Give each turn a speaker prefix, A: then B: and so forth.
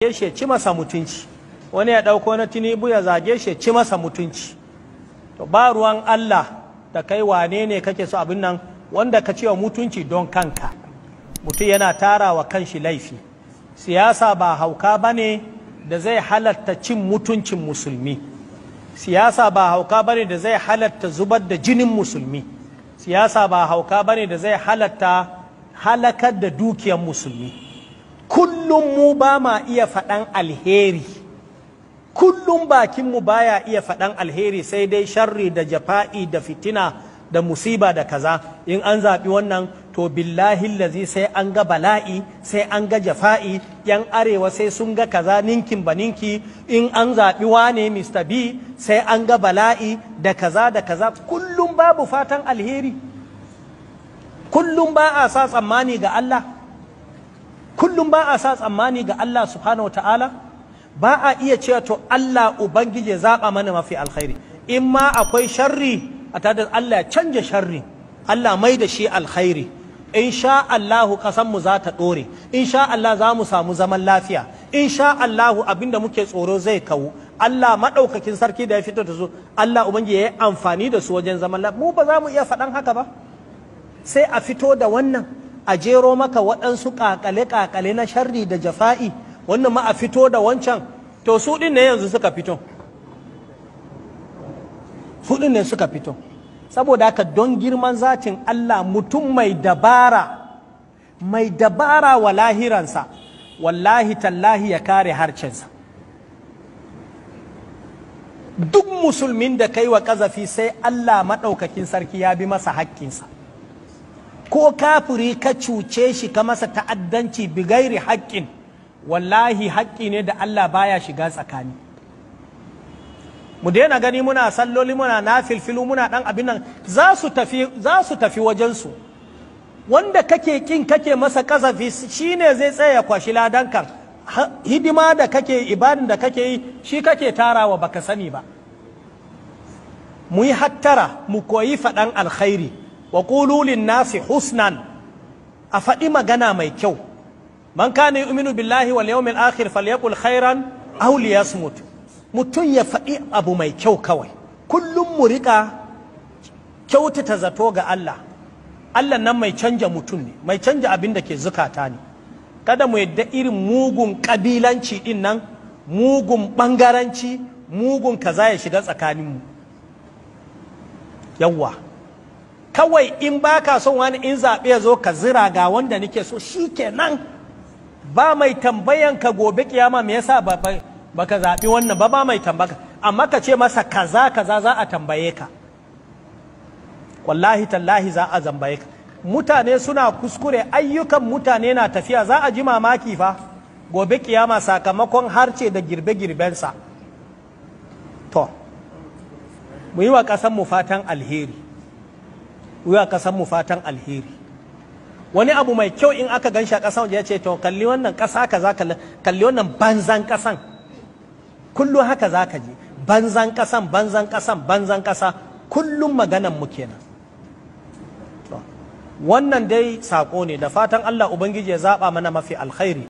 A: shi ci masa mutunci wani ya ɗauko na tinubu ya zage shi ci masa mutunci to ba ruwan Allah da kai wane ne kake so abin nan wanda ka ce wa mutunci don kanka mutum yana tara wa kanshi laifi siyasa ba hauka ba ne da zai halatta cin mutuncin musulmi siyasa ba hauka ba ne da zai halatta zubar da jinin musulmi siyasa ba hauka ba ne da zai halatta halakar da dukiyar musulmi kullum mu ba ma iya faɗan alheri kullum bakinmu baya iya faɗan alheri sai dai sharri da jafa'i da fitina da musiba da kaza in an zaɓi wannan to billahi lazi sai an ga bala'i sai an ga jafa'i yan arewa sai sun ga kaza ninkin ba ninki in an zaɓi wane Mr. B sai an ga bala'i da kaza da kaza kullum babu fatan alheri kullum ba a sa tsammani ga Allah kullum ba a sa tsammani ga Allah subhanahu ta'ala ba a iya cewa to Allah ubangije zaɓa mana mafi alkhairi in ma akwai sharri a tada Allah ya canja sharri Allah mai da shi alkhairi in sha Allahu mu za ta ɗore in sha Allah za mu samu zaman lafiya in sha Allahu abinda muke tsoro zai kawo Allah maɗaukakin sarki da ya fito da su Allah ubangiji ya yi amfani da su wajen zaman lafiya mu ba za mu iya faɗan haka ba sai a fito da wannan a jero maka waɗansu ƙaƙale-ƙaƙale na sharri da jafa'i wannan ma a fito da wancan to su ɗin ne yanzu suka fito su ɗin ne suka fito saboda haka don girman zatin Allah mutum mai dabara mai dabara wa lahiransa wallahi tallahi ya kare harcensa duk musulmin da kai wa ƙazafi sai Allah maɗaukakin sarki ya bi masa haƙƙinsa ko kafiri ka cuce shi ka masa ta'addanci bigairi haƙƙin wallahi haƙƙi ne da Allah baya shiga tsakani mu daina gani muna salloli muna na filfilu muna ɗan abin nan za su tafi za su tafi wajensu wanda kake kin kake masa kasafi shine zai tsaya kwashi ladankan hidima da kake ibadin da kake yi shi kake tarawa baka sani ba mu yi hattara mu koyi faɗan alkhairi wa ƙululin nasi husnan a faɗi magana mai kyau man kana yu'minu billahi wal yawmil akhir falyaqul khairan aw liyasmut mutum ya faɗi abu mai kyau kawai kullum mu riƙa kyautata zato ga Allah Allah nan mai canja mutum ne mai canja abin da ke zukata ne kada mu yadda irin mugun ƙabilanci din nan mugun ɓangaranci mugun kaza ya shiga tsakaninmu yawwa kawai in ba ka son wani in zaɓe ya zo ka zira ga wanda nake so shi kenan ba mai tambayan ka gobe kiyama me yasa ba ka zaɓi wannan ba ba mai tambaka amma ka ce masa kaza kaza za a tambaye ka wallahi tallahi za a zambaye ka mutane suna kuskure ayyukan mutane na tafiya za a ji mamaki fa gobe kiyama sakamakon harce da girbe-girbensa to mu yi wa ƙasanmu fatan alheri wuya kasan mu fatan alheri wani abu mai kyau in aka gan shi a ƙasan ya ce to kalli wannan ƙasa ka za kalli wannan banzan ƙasan kullum haka za ka ji banzan ƙasan banzan ƙasan banzan ƙasa kullum maganan mu kenan wannan dai saƙo ne da fatan Allah Ubangiji ya zaɓa mana mafi alkhairi